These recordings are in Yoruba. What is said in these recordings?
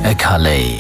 ẹ kalẹ̀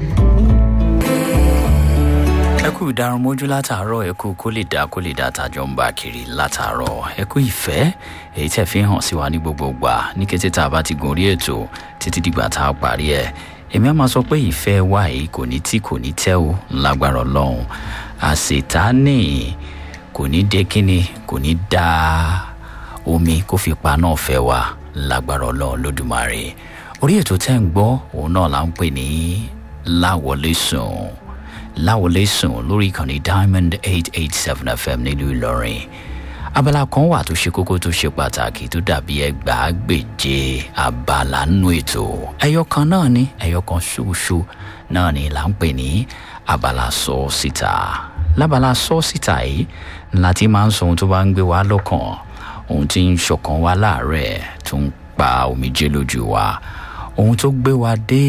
ẹ kú ìdarunmójú látàárọ̀ ẹ kú kó lè dá kó lè dá tàjọ ń bá kiri látàárọ̀ ẹ kú ìfẹ́ èyí tẹ̀ fi hàn sí wa ní gbogbo gbà ní kété tá a bá ti gorí ètò títí dìgbà tá a parí ẹ̀ èmi á máa sọ pé ìfẹ́ wa yìí kò ní tí kò ní tẹ́ o lágbára ọlọ́run àṣetánì kò ní dé kíni kò ní dá omi kó fi pa náà fẹ́ wa lágbára ọlọ́run lódùmarè orí ètò tẹ́ ń gbọ́ òun náà là ń pè ní láwọlé sùn láwọlé sùn lórí ìkànnì diamond eight eight seven fm nílùú ìlọrin abala kan wà tó ṣe kókó tó ṣe pàtàkì tó dàbí ẹgbàágbèje abala nínú ètò ẹyọ kan náà ni ẹyọ kan ṣoṣo náà ni là ń pè ní abala sọ síta lábala sọ síta yìí láti máa ń sọ ohun tó bá ń gbé wa lọ́kàn ohun tí ń ṣọ̀kan wa láàárẹ̀ tó ń pa omijé lójú wa ohun tó gbé wa dé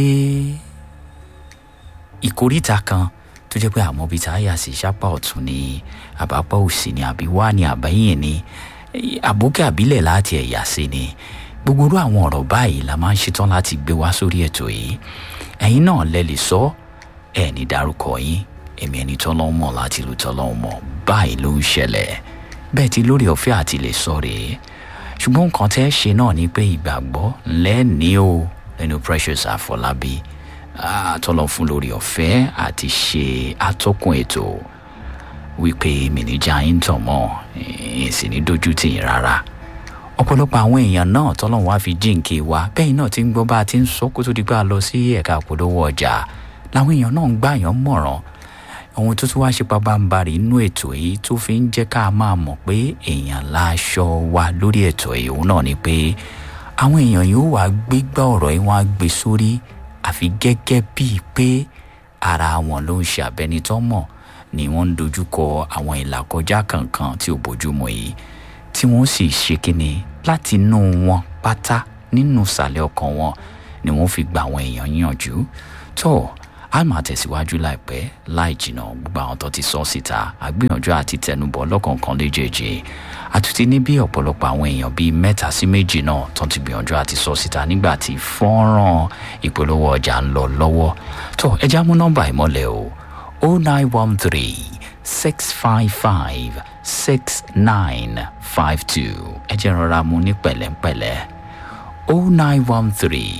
ìkóríta kan tó jẹ́ pé àmọ́ bíi táyà sí sápá ọ̀tún ni àbápá òsì ni àbí wá ni àbáyìn ni àbókè àbílẹ̀ láti ẹ̀yà sí ni gbogbo irú àwọn ọ̀rọ̀ báyìí la máa ń ṣetán láti gbé wá sórí ètò yìí ẹ̀yin náà lẹ lè sọ ẹ̀ ní dárúkọ yín èmi ẹni tọ́lọ́ mọ̀ láti lu tọ́lọ́ mọ̀ báyìí ló ń ṣẹlẹ̀ bẹ́ẹ̀ ti lórí ọ̀fẹ́ àti lè sọ rèé ṣùgbọ́n nǹkan tẹ́ ṣe náà ni pé ìgbàgbọ́ lẹ́ni o lẹ́nu precious àfọlábí àtọ́lọ́ fún lórí ọ̀fẹ́ àti ṣe atọ́kùn ètò wípé mìníjà yín tàn mọ́ èsì ní dojú tì yín rárá ọ̀pọ̀lọpọ̀ àwọn èèyàn náà tọ́lọ́run wá fi jíǹkì wa bẹ́ẹ̀ náà ti ń gbọ́ bá a ti ń sọ kó tó di pé a lọ sí ẹ̀ka àpolówó ọjà làwọn èèyàn náà ń gbà yàn mọ̀ràn ohun tó tún wá ṣe pabambarì inú ètò yìí tó fi ń jẹ́ ká máa mọ̀ pé èèyàn láṣọ wa lórí ètò yìí òun náà ni pé àwọn èèyàn yóò wá gbégbá ọ̀rọ̀ yìí wọ́n á gbé sórí àfi gẹ́gẹ́ bíi pé ara wọn ló ń ṣe àbẹnitọ́ mọ̀ ni wọ́n ń dojúkọ àwọn ìlàkọjá kankan tí ò bójúmu yìí tí wọ́n sì ṣe kíni láti inú wọn pátá nínú ìsàlẹ̀ ọkàn wọn ni wọ́n fi gba àwọn èèyàn yànjú tó a máa tẹ̀síwájú láìpẹ́ láì jìnnà gbogbo àwọn tó ti sọ síta àgbìyànjú àti tẹnubọ̀ lọ́kọ̀ọ̀kan léjèèjì àtúntí ní bí ọ̀pọ̀lọpọ̀ àwọn èèyàn bíi mẹ́ta sí méjì náà tó ti gbìyànjú àti sọ síta nígbà tí fọ́nrán ìpolówó ọjà ń lọ lọ́wọ́ tó ẹja mú nọ́mbà ìmọ̀lẹ̀ o o nine one three six five five six nine five two ẹ jẹ́ rọra mu ní pẹ̀lẹ́pẹ̀lẹ́ o nine one three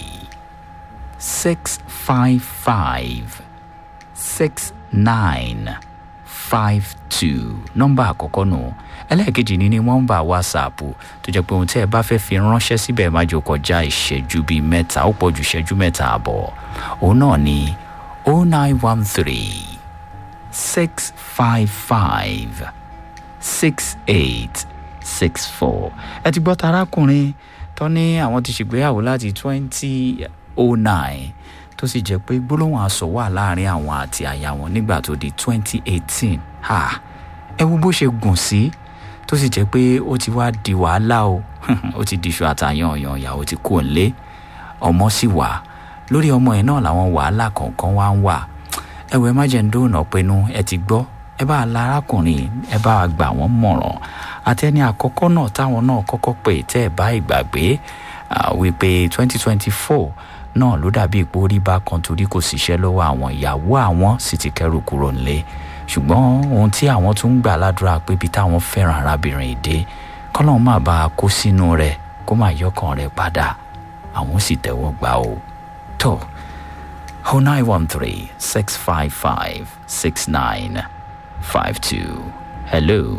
six five five six nine five two nọ́mbà àkọ́kọ́ nù ẹlẹ́ẹ̀kejì ní ní nọ́mbà whatsapp tó jẹ́ pé ohun tí ẹ bá fẹ́ fi ránṣẹ́ síbẹ̀ má jò kọjá ìṣẹ́jú bíi mẹ́ta ó pọ̀ ju ìṣẹ́jú mẹ́ta àbọ̀ òun náà ní o nine one three six five five six eight six four ẹ ti gbọ́ tarákùnrin tó ní àwọn ti ṣègbéyàwó láti twenty oh nine tó sì jẹ́ pé gbólóhùn aṣọ wà láàrin àwọn àti àyà wọn nígbà tó di twenty eighteen ha ẹ wo bó ṣe gùn sí tó sì jẹ́ pé ó ti wá di wàhálà o ó ti diṣu àtàyàn ọ̀yàn ìyàwó ti kú òǹlé ọmọ sì wà lórí ọmọ yẹn náà làwọn wàhálà kọ̀ọ̀kan wá ń wà ẹ wọ ẹ má jẹ́ ń dóònà pinnu ẹ ti gbọ́ ẹ bá lárákùnrin ẹ bá gbà wọ́n mọ̀ràn àtẹni àkọ́kọ́ náà táwọn náà kọ́kọ́ pè tẹ́ ẹ bá ìgbàgbé wípé twenty twenty four náà ló dàbí ipò orí bá kan torí kò síṣẹ́ lọ́wọ́ àwọn ìyàwó àwọn sì ti kẹ́rù kúrò nílé ṣùgbọ́n ohun tí àwọn tún ń gbà ládùúrà pé ibi táwọn fẹ́ràn arábìnrin ìdè kọ́lọ́n má bá a kó sínú rẹ̀ kó má yọkàn rẹ̀ padà àwọn sì tẹ́wọ́ gbà ó tó o nine one three six five five six nine five two hello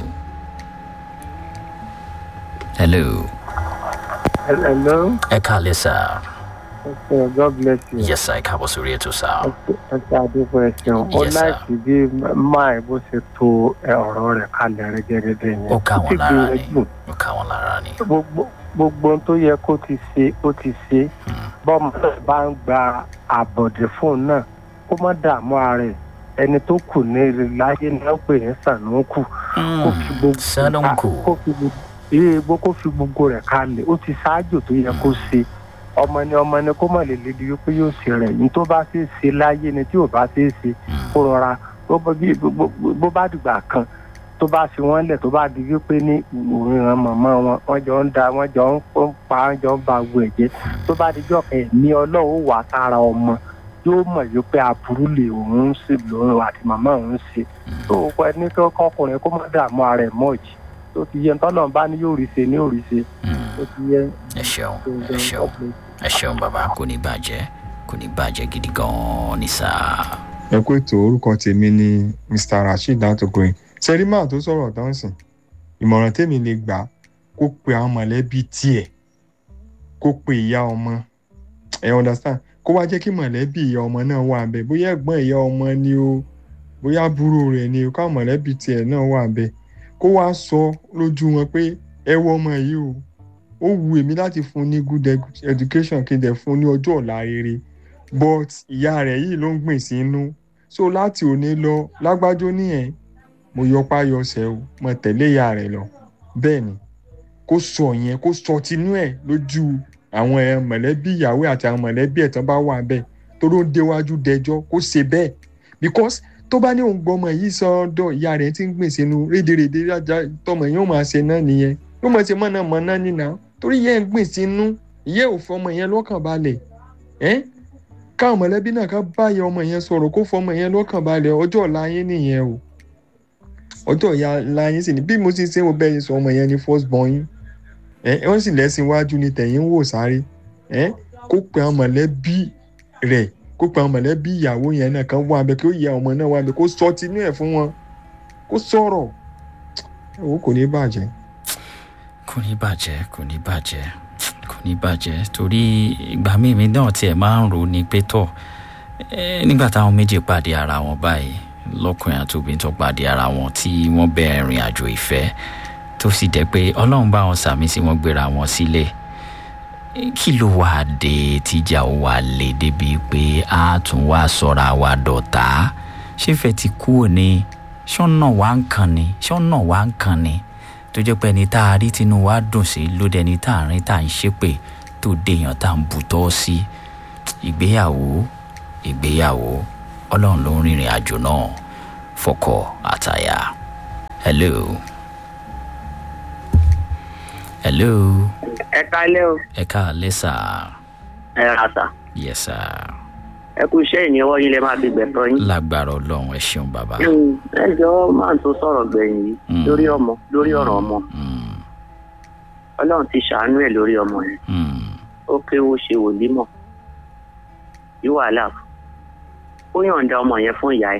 hello Hello. ẹ kálẹ̀ sáà. Okay, God bless you. yes sir ẹ káàbọ̀ sórí ètò sá. Ẹ ṣe àdúgbò ẹ ṣeun. Ó Yes, sir. láìsí bí máì bó ṣe to ẹ ọ̀rọ̀ rẹ̀ kalẹ̀ rẹ̀ gẹ́gẹ́ yẹn. ó ká Ó wọn ti lára ni gbìyànjú. ó ká wọn lára ni. Gbogbo gbogbo ohun tó yẹ kó ti ṣe ó ti ṣe. Bọ́ọ̀mù náà bá ń gba àbọ̀dé fóun náà kó má dààmú ara ẹ̀. Ẹni tó kù ní láyé ni wọ́n pè ní Sànúkù. Kó fi gbogbo Sànúkù. kó fi gbogbo ilé egbò kó fi gbogbo rẹ̀ kalẹ̀. Ó ti ṣáájú tó yẹ kó ṣe. ọmọ ni ọmọ ni kó mọ̀ lè lébi wípé yóò ṣe rẹ̀ yìí tó bá ṣe é ṣe láyé ni tí ò bá ṣe é ṣe kó rọra bó bá bí- bó- bó- bó bá dìgbà kan tó bá fi wọ́n lẹ̀ tó bá di wípé ní òun màmá wọn wọ́n jọ ń da wọ́n jọ ń pa wọ́n jọ ń ba gbogbo ẹ̀jẹ̀ tó bá dijọ́ kan ẹ̀mí ọlọ́run wà sára ọmọ yóò mọ̀ yìí pé aburú lè òun ń ṣe lòun àti màmá òun ń ṣe tó o pẹ́ ní kọ́kùnrin kó má dààmú ara ẹ̀ mọ́ọ̀jì tó ti yẹ tọ́nà bá ní yóò rí ṣe ní òrí ṣe tó ti yẹ. ẹ ṣeun ẹ ṣeun ẹ ṣeun bàbá kò ní bàjẹ́ kò ní bàjẹ́ gidi gan-an ní sáà. ẹ kó ètò orúkọ tèmi ni mr rasheed látòkòrè sẹrímà tó sọ̀rọ̀ dánsìn ìmọ̀ràn tèmi lè gbà kó pe àwọn mọ̀lẹ́bí tiẹ̀ kó pe ìyá ọmọ ẹ understand kó wá jẹ́ kí mọ̀lẹ́bí ìyá ọmọ náà wà bẹ́ẹ̀ bóyá ẹ̀gbọ́n ìyá ọmọ ni o bóyá àbúrò rẹ̀ ni o káwọn mọ̀lẹ́bí tiẹ̀ náà wà bẹ́ẹ̀ kó wá sọ lójú wọn pé ẹ wọ ọmọ yìí o ó wù èmi láti fún ní good education kí n dẹ̀ fún ní ọjọ́ ọ̀la rere but ìyá rẹ̀ yìí ló ń gbìn sí inú so láti òní lọ lágbájó nìyẹn mo yọpá yọsẹ̀ o mo tẹ̀lé ìyá rẹ̀ lọ bẹ́ẹ̀ ni kó sọ yẹn kó sọ tinú ẹ̀ lójú àwọn ẹ̀ mọ̀lẹ́bí ìyàwó àti àwọn mọ̀lẹ́bí ẹ̀ tán bá wà bẹ́ẹ̀ tó ló ń déwájú dẹjọ́ kó ṣe bẹ́ẹ̀ because tó bá ní òun gbọmọ yìí sọ́dọ̀ ìyá rẹ̀ tí ń gbìn sínú rédèrèdè rájà tọmọ yẹn ó máa ṣe náà nìyẹn yóò máa ṣe mọ̀nà mọ̀nà nínà torí yẹn ń gbìn sínú ìyẹ́ ò fọmọ yẹn lọ́kàn balẹ̀ ẹ́ káwọn mọ̀lẹ́bí náà ká báyẹ ọmọ yẹn sọ̀rọ̀ kó fọmọ yẹn lọ́kàn balẹ̀ ọjọ́ ọ̀la yín nìyẹn o ọjọ́ ọ̀la yín sì ni bí mo ti ṣe mo bẹ́ẹ̀ sọ ọmọ yẹn ní first born yín ẹ wọ́n sì lẹ́sìn iwájú ni tẹ̀yìn ń wò sáré ẹ kó pe àwọn mọ̀lẹ́bí rẹ̀ kó pe àwọn mọ̀lẹ́bí ìyàwó yẹn náà kan wá abẹ kí ó yẹ ọmọ náà wá abẹ kó sọ tinú ẹ̀ fún wọn kó sọ̀rọ̀ owó kò ní bàjẹ́. kò ní bàjẹ́ kò ní bàjẹ́ kò ní bàjẹ́ torí ìgbà míì mi náà tiẹ̀ máa ń rò ní pé tọ̀ nígbà táwọn méjì pàdé ara wọn báyìí lọ́kùnrin àti obìnrin tó pàdé ara wọn tí wọ́n bẹ̀rẹ̀ ìrìn àjò ìfẹ́ tó sì jẹ́ pé ọlọ́run bá wọn sàmì sí wọn gbéra wọn sílẹ̀ kí ló wàá dé tíjà ó wàá lè débi pé a tún wá sọ̀rọ̀ àwa dọ̀tá ṣé fẹ́ ti kú òní ṣọ́nà wá ń kan ni ṣọ́nà wá ń kan ni tó jẹ́ pé ẹni tá a rí tinú wa dùn sí ló dé ẹni tá a rí tá a ń ṣépè tó déèyàn tá a ń bùtọ́ sí ìgbéyàwó ìgbéyàwó ọlọ́run ló ń rìnrìn àjò náà fọkọ àtàyà hello hello ẹ kálẹ́ o ẹ káalẹ́ sà ẹ rà sà yes sà ẹ kú iṣẹ́ ìníwọ́ yín lẹ máa fi gbẹ̀tọ́ yín. lágbára ọlọ́run ẹ ṣeun bàbá Mm, ẹ jọ máa tó sọ̀rọ̀ gbẹ̀yìn yìí Mm. lórí ọmọ lórí ọ̀rọ̀ ọmọ Mm, ọlọ́run ti ṣàánú ẹ̀ lórí ọmọ yẹn mm, ó kéwó ṣe wòlímọ̀ yí wàhálà ó yọ̀ǹda ọmọ yẹn fún ìyá ẹ̀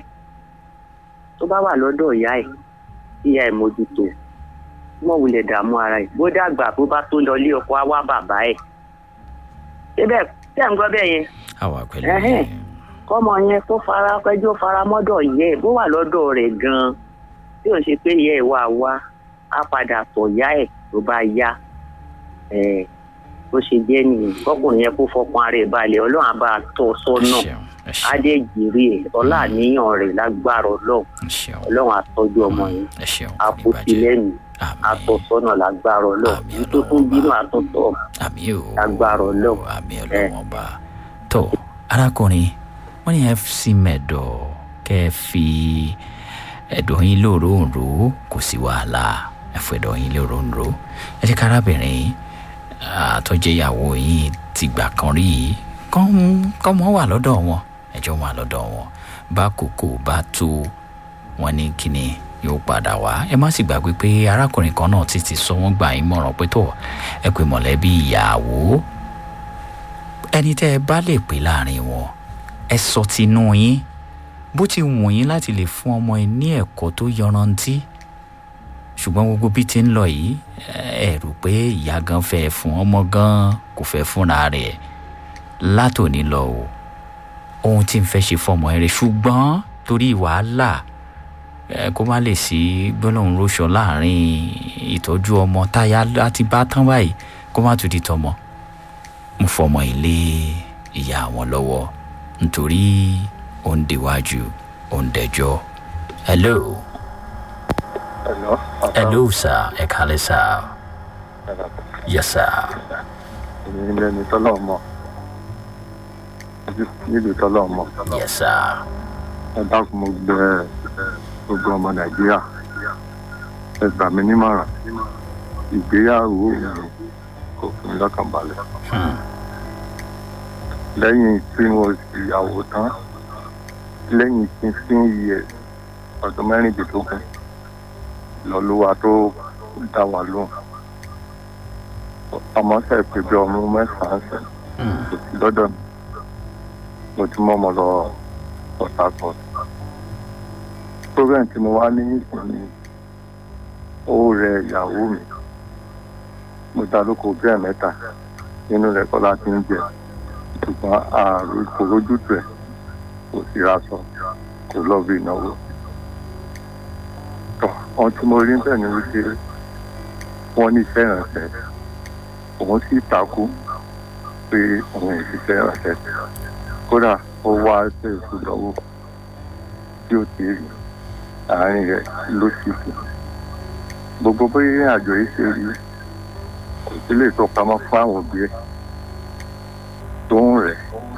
tó bá wà lọ́dọ̀ ìyá ẹ̀ ìyá ẹ̀ mójútó mọ̀ wulẹ̀ dààmú ara ẹ̀ bó dàgbà bó bá tó lọ ilé ọkọ á wá bàbá ẹ̀ síbẹ̀ tẹ̀ ń gbọ́ bẹ́ẹ̀ yẹn àwa pẹ̀lú Ẹhẹ́n. yín. kọ́mọ yẹn kó fara pẹ́jọ́ fara mọ́dọ̀ yẹ ẹ̀ bó wà lọ́dọ̀ rẹ̀ gan-an tí ò ń ṣe pé ìyá ẹ̀ wá wá á padà tọ̀ yá ẹ̀ tó bá yá ẹ̀ bó ṣe jẹ́ nìyẹn kọ́kùnrin yẹn kó fọkàn ara ẹ̀ balẹ̀ ọlọ́run á bá a tọ́ ẹ sọ́nà ṣeun ẹ á ṣeun dé jèrè ẹ̀ ọlá àníyàn rẹ̀ lágbára ọlọ́run ẹ ṣeun ọlọ́run á tọ́jú ọmọ yẹn ẹ ṣeun á kò ní kó sí bàjẹ́ lẹ́nu á tọ́ àmì sọ́nà lágbára ọlọ́run Àmín ní tó tún Ọlọ́run bínú bá. àtúntọ̀ àmì ò lágbára ọlọ́run àmì ọlọ́run ọba tó arákùnrin wọ́n ní fc mẹ́dọ̀ kẹ́ ẹ fi ẹ̀dọ̀ yín lóòróǹro kò sí wàhálà ẹ fọ ẹ̀dọ̀ yín lóòróǹro ẹ jẹ́ kárábìnrin àtọ́jẹ́yàwó yín ti gbà kan rí yìí kọ́mọ wà lọ́dọ̀ wọn ẹjọ́ wà lọ́dọ̀ wọn bá kókó bá tó wọn ní kíni yóò padà wá ẹ má sì gbàgbé pé arákùnrin kan náà ti ti sọ wọ́n gbà yín mọ̀ràn pé tó ẹ pé mọ̀lẹ́bí ìyàwó ẹni tẹ́ ẹ bá lè pè láàrin wọn ẹ sọ tinú yín bó ti wù yín láti lè fún ọmọ yín ní ẹ̀kọ́ tó yanrantí ṣùgbọ́n gbogbo bí ti ń lọ yìí ẹ rò pé ìyá gan fẹ́ fún ọmọ gan kò fẹ́ fúnra rẹ̀ látòní lọ o ohun tí n fẹ́ ṣe fọmọ ẹ rẹ ṣùgbọ́n torí wàhálà ẹ kó má lè sí gbólóhùn róṣọ láàrin ìtọ́jú ọmọ táyà láti bá tán báyìí kó má tún di tọmọ mo fọmọ ilé ìyá àwọn lọ́wọ́ nítorí ó ń déwájú ó ń dẹjọ́ hello Hello. hello sir ẹ kálẹ́ sir yes sir èmi ni ẹni tọ́lọ̀ mọ̀ nílùú tọ́lọ̀ mọ̀ yes sir ẹ dákun mo gbẹ gbogbo ọmọ nàìjíríà ẹ gbà mí nímọ̀ràn ìgbéyàwó mi kò fún mi lọ́kàn balẹ̀ hmm. lẹ́yìn tí mo sì yàwó tán lẹ́yìn fifteen years ọdún mẹ́rìndínlógún lọ́lúwa tó dá wa lóhùn ọmọ sẹ̀ pé bí ọmọ mẹ́sàn-án sẹ̀ kò sí lọ́dọ̀ mi mo ti mọ́ ọmọ lọ port harcourt program tí mo wá ní ìsinmi ó rẹ ìyàwó mi mo dá lóko bí ẹ̀ mẹ́ta nínú rẹ̀ kọ́ láti ń jẹ ṣùgbọ́n ààrùn kò rójútù ẹ̀ kò sí aṣọ kò lọ bí ìnáwó tọ́ ohun tí mo rí bẹ́ẹ̀ ni wípé wọ́n ní iṣẹ́ ìrànṣẹ́ òun sì takú pé òun ìṣiṣẹ́ ìrànṣẹ́ kódà ó wá ṣe ìfúdọ̀wọ́ tí ó ti rí àárín rẹ̀ ló sì kù gbogbo bóyá àjọ yìí ṣe rí kò sí lè tó pamọ́ fún àwọn òbí ẹ̀ tó ń rẹ̀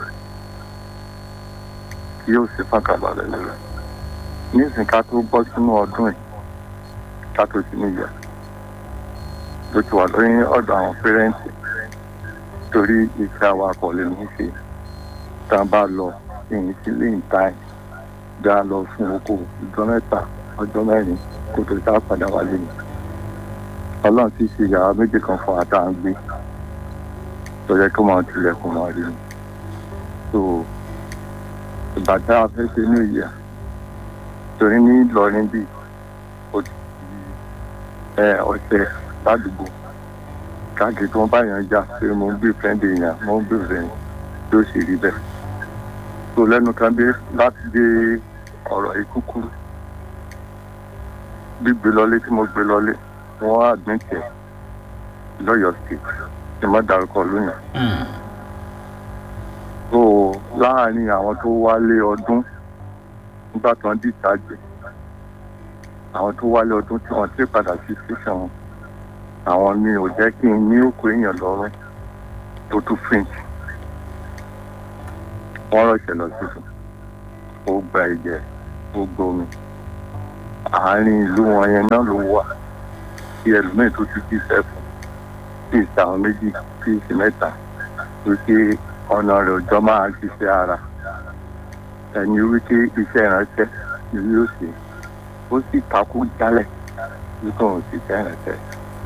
kí yóò sì fàkàbalẹ̀ lórí nísìnyí ká tó bọ́ sínú ọdún yìí ká tó sí níyà ló ti wà lórí ọ̀dọ̀ àwọn pẹ́rẹ́ǹtì torí iṣẹ́ awakọ̀ lè ní ṣe tá a bá lọ ìyìn sílé ìta ẹ̀ bí a lọ fún oko ọjọ́ mẹ́ta ọjọ́ mẹ́rin kó tó tá a padà wálé ni ọlọ́run ti ṣe yàrá méjì kan fún ata ń gbé tó yẹ kí wọ́n tilẹ̀kùn wọn rí ni so ìgbà tá a fẹ́ ṣe ní ìyá torí ní Ìlọrin bíi ó ti ẹ ọ̀sẹ̀ ládùúgbò káàkiri tí wọ́n bá yàn já pé mo ń bí fẹ́ǹdì yàn mo ń bí fẹ́ǹdì tó sì rí bẹ́ẹ̀ tó lẹ́nu kan dé láti dé ọ̀rọ̀ ìkúkúrú gbígbé lọlé tí mo gbé lọlé wọ́n á gbìn tẹ̀ lọ́yọ̀ọ́ state tí mo dárúkọ lónìí. tó láàárín àwọn tó wálé ọdún nígbà tí wọ́n dìtàjì àwọn tó wálé ọdún tí wọ́n ti padà sí station wọn àwọn ni ò jẹ́ kí n ní òkú èèyàn lọ́rùn tó tún fink wọ́n rọ̀ṣẹ̀ lọ sísun ó gba ẹ̀jẹ̀ ó gbomi àárín ìlú wọn yẹn náà ló wà kí ẹlòmíín tó ti jí sẹ́fún sí ìta àwọn méjì sí ìsì mẹ́ta wípé ọ̀nà rẹ̀ òjọ́ máa ṣiṣẹ́ ara ẹni wípé iṣẹ́ ìránṣẹ́ ni yóò ṣe ó sì takú jálẹ̀ wípé òun sì ṣe ìránṣẹ́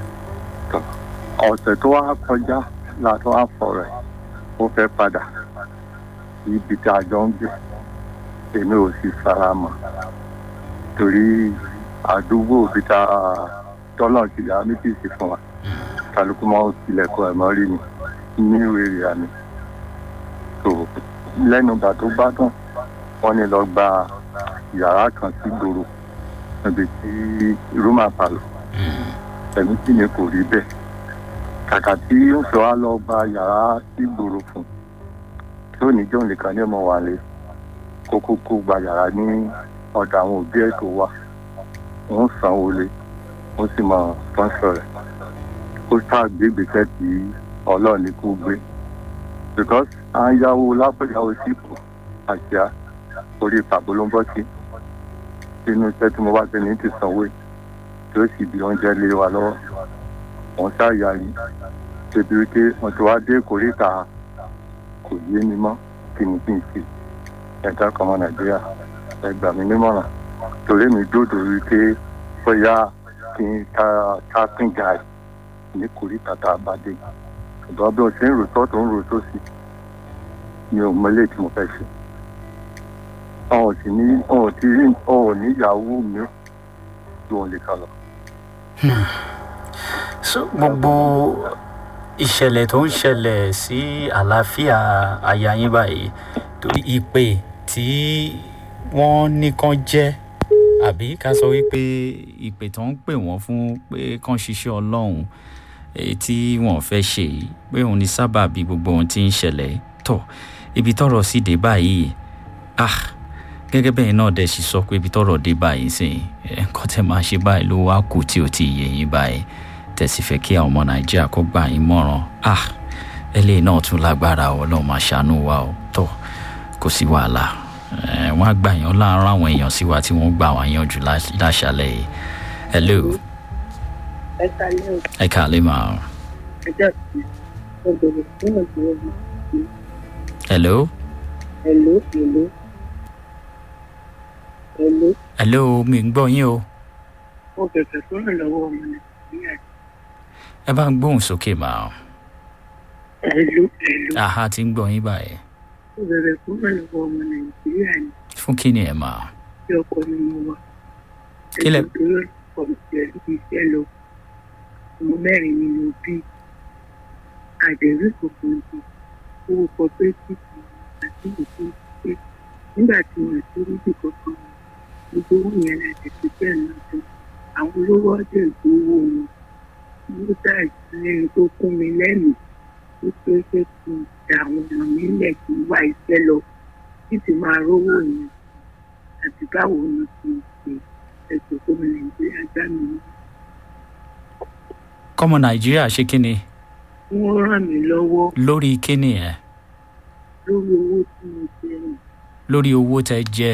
ọ̀sẹ̀ tó wá kọjá látọ́ àfọ̀rẹ́ ó fẹ́ padà ibi tí a jọ ń gbé èmi ò sì fara mọ́ torí àdúgbò ibi tá a tọ́lọ̀ ti yà méjì sí fún wa kálukú máa ń tilẹ̀kùn ẹ̀ mọ́ rí ni ní ìwé ìyá mi tó lẹ́nu ìgbà tó bá dùn wọ́n ní lọ gba yàrá kan sí gbòòrò níbi tí rúmà palọ̀ ẹ̀mí sì ni kò rí bẹ́ẹ̀ kàkà tí ó sọ á lọ gba yàrá sí gbòòrò fún tí ó ní jọ́ nìkan ní ọmọ wa lé kókó kó gba yàrá ní ọ̀dọ̀ àwọn òbí ẹ̀ tó wà wọ́n sanwó lé wọ́n sì mọ sponsor rẹ̀ ó ṣàgbé ìgbésẹ̀ tí ọlọ́run ní kó gbé because à ń yáwó lápẹ̀yàwó sípò àṣà orí pàbó ló ń bọ́ sí inú iṣẹ́ tí mo bá ti ní ti sanwó yìí tí ó sì bí oúnjẹ lé wa lọ́wọ́ wọ́n ṣàyà yìí débi wípé wọ́n ti wá dé kórìíta kò yé mi mọ́ kí ni kí n ṣe ẹ̀dá kan ọmọ nàìjíríà ẹ gbà mí nímọ̀ràn torí mi dòdò wípé bóyá kí n ta tapping guy ní kórìíta tá a bá dé ṣùgbọ́n bí wọ́n ṣe ń rò sọ́ọ̀tù ń rò sósì mi ò mọlé tí mo fẹ́ ṣe ọ̀hún sì ní ọ̀hún ti rí ọ̀hún níyàwó mi tí wọ́n lè kà lọ. so gbogbo ìṣẹ̀lẹ̀ tó ń ṣẹlẹ̀ sí àlàáfíà aya yín báyìí torí ìpè tí wọ́n ní kán jẹ́ àbí ká sọ wípé ìpè tó ń pè wọ́n fún pé kán ṣiṣẹ́ ọlọ́run èyí tí wọ́n fẹ́ ṣe yìí pé òun ní sábàbí gbogbo ohun tí ń ṣẹlẹ̀ tọ̀ ibi tọ́rọ̀ sì dé báyìí ah gẹ́gẹ́ bẹ́ẹ̀ náà dẹ̀ sì sọ pé ibi tọ́rọ̀ dé báyìí sìn nǹkan tẹ́ máa ṣe báyìí ló wá kù tí ò ti yé yín báyìí tẹ̀sí fẹ́ kí àwọn ọmọ nàìjíríà kó gbà yín mọ̀ràn ah eléyìí náà tún lágbára ọ náà máa ṣàánú wa ọ tọ kò sí wàhálà wọn á gbà yàn láàárọ̀ àwọn èèyàn sí wa tí wọ́n gbà wá yanjú láṣálẹ̀ yìí hello ẹ kálẹ́ o ẹ káàlẹ́ mà ẹjọ́ sí ọgbẹ̀rẹ̀ fún ọgbẹ̀rẹ̀ mi hello Hello, hello. Hello. hello mi ń gbọ́ yín o Mo bẹ̀bẹ̀ fún ìrànlọ́wọ́ ọmọ Nàìjíríà. ẹ bá ń gbóhùn sókè mà ó Hello, hello. àhá ti ń gbọ́ yín báyìí Mo bẹ̀bẹ̀ fún ìrànlọ́wọ́ ọmọ Nàìjíríà ni fún kí ni ẹ mà tí ọkọ mi mo wà. Kí lẹ- Ẹ̀sùn tó yọ ọkọ mi pẹ̀lú iṣẹ́ lọ. Ọmọ mẹ́rin ni mo bí. Àdẹ̀rí kòkòrò di owó cooperative àti ìṣe pé nígbà tí wọ́n ti rí bí kankan gbogbo owó yẹn láti fi bẹ́ẹ̀ náà tó àwọn olówó ọdẹ ìgbowó wọn. Mo dá ìsinmi tó kún mi lẹ́nu wípé ṣé kí n da àwọn ọmọ mi lẹ̀ kí n wá iṣẹ́ lọ títí máa rówó yẹn àti báwo ni kí n ṣe ẹ̀sùn tó mi nàìjíríà gbá mi ní. kọ́mọ nàìjíríà ṣe kí ni wọ́n ràn mí lọ́wọ́ lórí kí ni ẹ lórí owó tí mo ṣe rìn lórí owó tẹ jẹ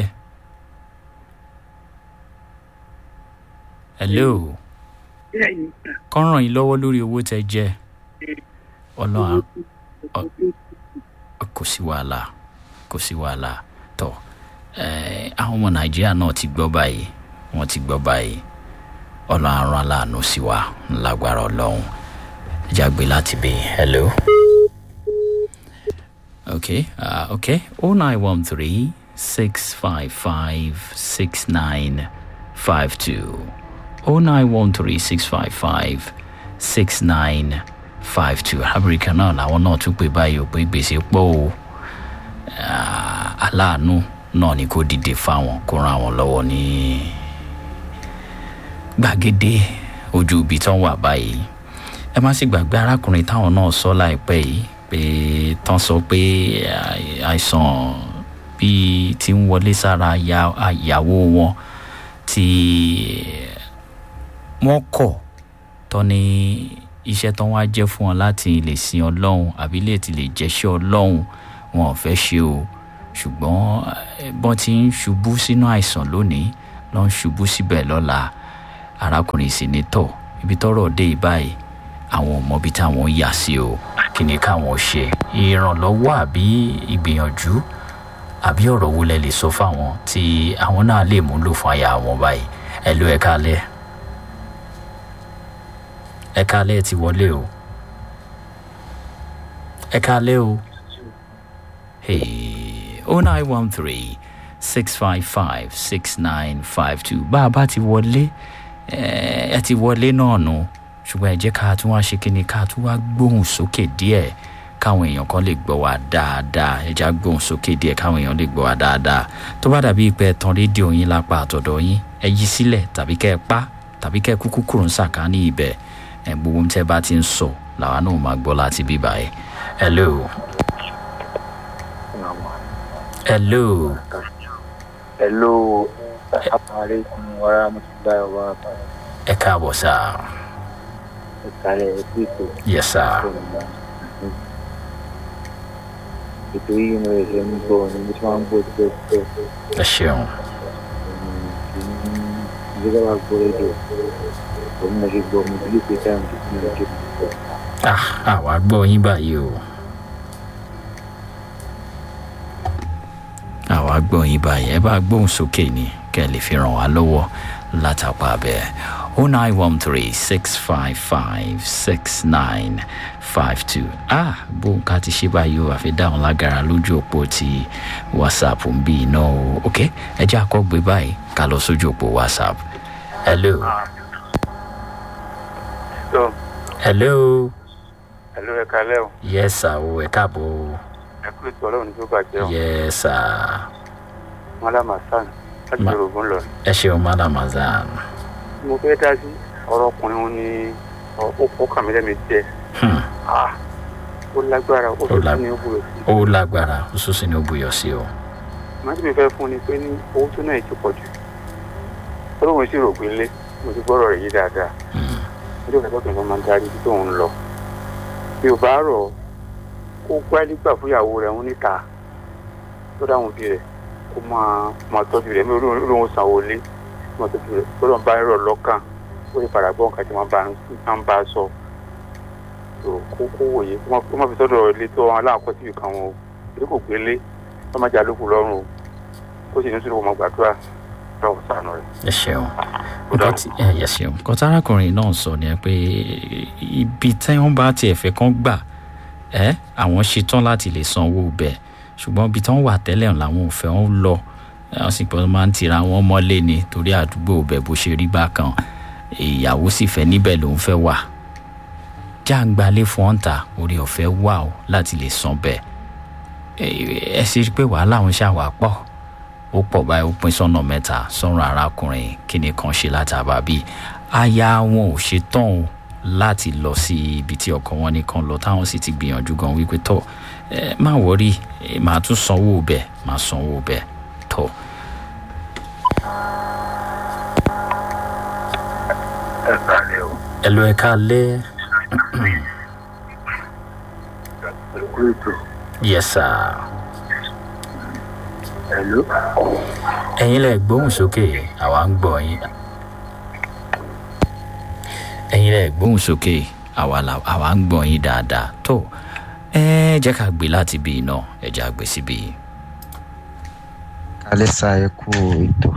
hello bẹ́ẹ̀ ni gbà kọ́ ràn yín lọ́wọ́ lórí owó tẹ jẹ ọlọ́run owó tí ọkọ̀ tó ti kò sí wàhálà kò sí wàhálà tọ ẹ àwọn ọmọ nàìjíríà náà ti gbọ́ báyìí wọ́n ti gbọ́ báyìí ọlọ́run arán aláàánú sí wa lágbára ọlọ́run ẹja gbé láti bí hello. okay uh, okay oh nine one three six five five six nine five two oh nine one three six five five six nine five two amẹ́ríkà náà làwọn náà tún pè báyìí ò pé gbèsè pọ̀ o Ah, aláàánú náà ni kò dìde fáwọn kó ran àwọn lọ́wọ́ ní gbàgede ojú ibi tán wà báyìí ẹ má sì gbàgbé arákùnrin táwọn náà sọ láìpẹ́ yìí pé tán sọ pé àì- àìsàn bíi ti ń wọlé sára aya- àyàwó wọn tí wọ́n kọ̀ tọ́ ní iṣẹ́ tán wá jẹ́ fún wọn láti lè sin ọlọ́run àbí lè ti lè jẹ́ṣẹ́ ọlọ́run wọn ò fẹ́ ṣe o ṣùgbọ́n eh, bọ́n ti ń ṣubú sínú àìsàn lónìí lọ́ ń ṣubú síbẹ̀ lọ́la arákùnrin sì ní tọ̀ ibi tọ́rọ̀ dé yìí báyìí àwọn ò mọbi táwọn ń yà sí o kí ni káwọn ṣe ìrànlọ́wọ́ àbí ìgbìyànjú àbí ọ̀rọ̀ wo lẹ lè sọ fáwọn tí àwọn náà lè múlò fún aya wọn báyìí ẹ ló ẹ kálẹ̀ ẹ kálẹ̀ ti wọlé o ẹ kálẹ̀ o hey oh nine one three six five five six nine five two bá a bá ti wọlé ẹ ẹ ti wọlé náà nù ṣùgbọ́n ẹ jẹ́ ká tún wá ṣe kí ni ká tún wá gbóhùn sókè díẹ̀ káwọn èèyàn kan lè gbọ́ wa dáadáa ẹ já gbóhùn sókè díẹ̀ káwọn èèyàn lè gbọ́ wa dáadáa tó bá dàbí pé ẹ tan rédíò yín lápá àtọ̀dọ̀ yín ẹ yí sílẹ̀ tàbí kẹ́ ẹ pa tàbí kẹ́ ẹ kúkú kúrò ń sàkání ibẹ̀ ẹ gbogbo ohun tẹ́ bá ti ń sọ làwa náà máa gbọ́ láti bíbá ẹ hello hello Hello, Assalamualaikum warahmatullahi wabarakatuh. ẹ káàbọ̀ sáà Ìkàlẹ̀ ẹ̀kú ètò yes sir ètò yìí mo lè ń gbọ́ ni mo ti máa ń gbọ́ tẹ́ tẹ́ ẹ ṣeun ìdílé wa gbọ́ rédíò òun náà ṣe gbọ́ mi bí pé táwọn ti fún mi jẹ́ púpọ̀. ah àwa gbọ́ yín báyìí o àwa gbọ́ yín báyìí ẹ bá gbóhùn sókè ni kẹ́ ẹ lè fi ràn wá lọ́wọ́ látàpá bẹ́ẹ̀ o nine one three six five five six nine five two ah bóun ká ti ṣe báyìí o àfi dáhùn lágara lójú òpó ti whatsapp ń bí iná o ok ẹ jẹ́ àkọ́gbé báyìí ká lọ sójú òpó whatsapp hello tó hello ẹ̀lú ẹ̀ kalẹ́ o yes sir o ẹ káàbọ̀ o. ẹ kú ètò ọlọ́run tó bàjẹ́ o yes sir. mọ́lámà sàn láti Ma- yorùbá lọ. ẹ ṣeun madam azan. mo fẹ́ dá sí ọ̀rọ̀ ọkùnrin wọn ní ó kàn mí lẹ́mi jẹ́ Hmm, ah ó lágbára ó Ó tó lag- ní ó búrò sí. ó lágbára ó sún sí ní ó buyọ sí o. màá tí mi fẹ́ fún ni pé ní owó tó náà ti pọ̀ jù olóhùn sì rò pé lé mo ti gbọ́rọ̀ rẹ̀ yí dáadáa Hmm, ọjọ́ kẹtọ́ kìí máa ń darí ibi tó ń lọ bí o bá rọ̀ kó gbálí gbà fúyàwó rẹ̀ ń níta tó dáhùn òbí rẹ̀ kó máa máa tọ́jú rẹ̀ mi ò lóun sanwó lé máa tọ́jú rẹ̀ tó lọ́n bá rọ̀ lọ́kàn ó lè padà gbọ́ nǹkan tí wọ́n bá ń bá a sọ tó kó kó wòye kó má- kó má fi sọ́dọ̀ ilé tó wọn aláàkọ́ síbi kan wọn o torí kò gbélé wọ́n máa jà lókù lọ́rùn o ó sì ní sùúrù ọmọ gbàdúrà lọ́wọ́ sànù rẹ̀. ẹ ṣeun Ó nǹkan dáa. tí ẹ yẹ ṣeun nǹkan tí arákùnrin náà sọ ni pé ibi tí wọ́n bá tiẹ̀ fẹ́ kán gbà ẹ́ àwọn ṣetán láti lè sanwó bẹ̀ ṣùgbọ́n ibi tí wọ́n wà tẹ́lẹ̀ làwọn ò fẹ́ wọn lọ wọ́n sì pé wọ́n máa ń tira wọn mọ́lé ni torí àdúgbò bẹ̀ bó ṣe rí bákan ìyàwó sì fẹ́ níbẹ̀ lòún fẹ́ wà jáǹgbalé fún ọ̀ǹtà orí ọ̀fẹ́ wà ó láti lè san bẹ́ẹ̀ ẹ sì rí i pé wàhálà òun ṣàwà pọ̀ ó pọ̀ báyìí ó pín sọ́nà mẹ́ta sọ́run arákùnrin kíni kan ṣe látàbà bíi aya wọn ò ṣe tán o láti lọ sí ibi tí ọkọ wọn nìkan lọ táwọn sì ti gbìyànjú gan wípé tọ ẹ má wọrí ẹ máa tún sanwó bẹ́ẹ̀ máa sanwó bẹ́ẹ̀ tọ. ẹ kálẹ̀ o ẹ lọ ẹ ká lé ẹ kú ètò yẹsà ẹ ló ẹ̀yin lẹ gbóhùn sókè àwa ń gbọ́ yín ẹ̀yin lẹ gbóhùn sókè àwa là- àwa ń gbọ́ yín dáadáa tó ẹ jẹ́ ká gbé láti bí iná ẹ jẹ́ àgbẹ̀ síbí yìí. alẹ́sà ẹ kú ètò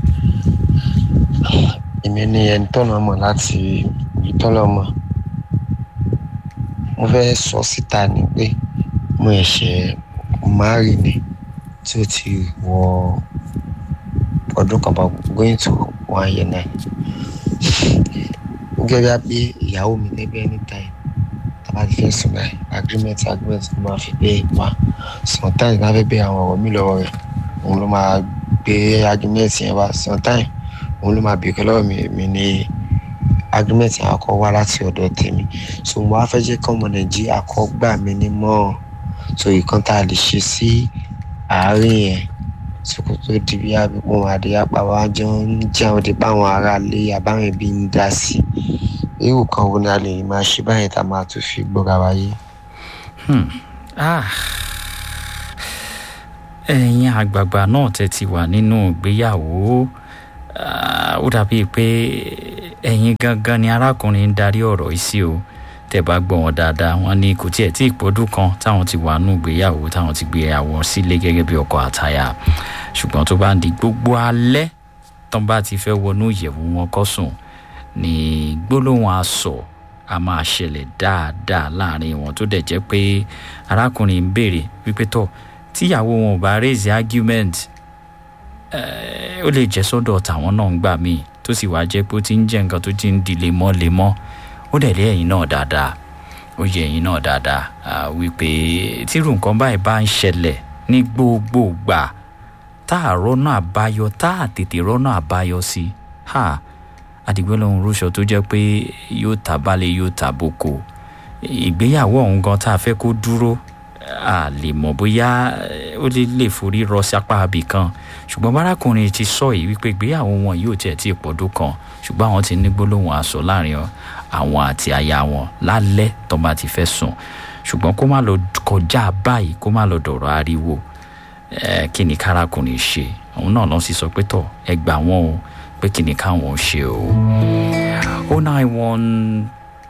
èmi ni ẹni tọ́nà mọ̀ láti ìtọ́nà mọ̀ mo fẹ́ sọ síta ni pé mo ẹ̀ṣẹ̀ márì ni tí ó ti wọ ọdún kan bá going to one year nine gẹ́gẹ́ bí ìyàwó mi lẹ́gbẹ́ anytime tàbá ti fẹ́ sùn báyìí agreement agreement ló máa fi gbé pa sometimes máa fẹ́ bẹ àwọn ọ̀rọ̀ mi lọ́wọ́ rẹ̀ òun ló máa gbé agreement yẹn wá sometime òun ló máa bèèrè lọ́wọ́ mi mi ní agreement yẹn akọ wá láti ọ̀dọ̀ tèmi so mo wá fẹ́ jẹ́ kí ọmọ nàìjíríà kọ́ gbà mí ní mọ́ so ìkan tá a lè ṣe sí àárín yẹn sókò tó di bí àbíkún àdéhàpá wa jọ ń jẹun di báwọn ará lé àbáwọn ẹbí ń dá sí irú kan wo ni a lè máa ṣe báyìí tá a máa tún fi gbọ́ra wáyé. Hmm. Ah. ẹ̀yin àgbààgbà náà tẹ́ ti wà nínú ìgbéyàwó ah, ó dàbí pé ẹ̀yin gangan ni arákùnrin ń darí ọ̀rọ̀ yìí sí o tẹ́ bá gbọ́ wọn dáadáa wọn ní kò tiẹ̀ tí ìpọ́dún kan táwọn ti wà nínú ìgbéyàwó táwọn ti gbé àwọn sílé gẹ́gẹ́ bí ọkọ àtaya ṣùgbọ́n tó bá ń di gbogbo alẹ́ tán bá ti fẹ́ wọnú ìyẹ̀wò wọn kọ́ sùn ní gbólóhùn asọ̀ a máa ṣẹlẹ̀ dáadáa láàrin wọn tó dẹ̀ jẹ́ pé arákùnrin ń béèrè wípé tọ̀ tíyàwó wọn ò bá raise argument eh, ó lè jẹ́ sọ́dọ̀ tàwọn náà ń gbà míì tó sì wáá jẹ́ pé ó ti ń jẹ́ nǹkan tó ti ń di lemọ́lemọ́ ó dẹ̀ lé ẹ̀yin náà dáadáa ó yẹ ẹ̀yin náà dáadáa ah, wípé tírú nǹkan báyìí bá ń ṣẹlẹ̀ ní gbogbo gbà tá a rọ́nà àbáyọ tá a tètè rọ́nà àbáyọ sí ha àdìgbò lòun rúṣọ tó jẹ́ pé yóò ta balẹ̀ yóò ta boko ìgbéyàwó ọ̀hún gan tá a fẹ́ kó dúró a lè mọ̀ bóyá eh, ó lè lè forí rọ sápá abì kan ṣùgbọ́n bárakùnrin ti sọ yìí wípé ìgbéyàwó wọn yóò tiẹ̀ tí ì pọ̀dún kan ṣùgbọ́n àwọn ti ní gbólóhùn aṣọ láàrin àwọn àti aya wọn lálẹ́ tó bá ti fẹ́ sùn ṣùgbọ́n kó má lọ kọjá báyìí kó má lọ dọ̀rọ̀ ariwo ẹ kí ni kárakùnrin ṣe òun náà lọ sí sọ pé tọ ẹ gbà wọn o pé kí ni káwọn ṣe o o nine one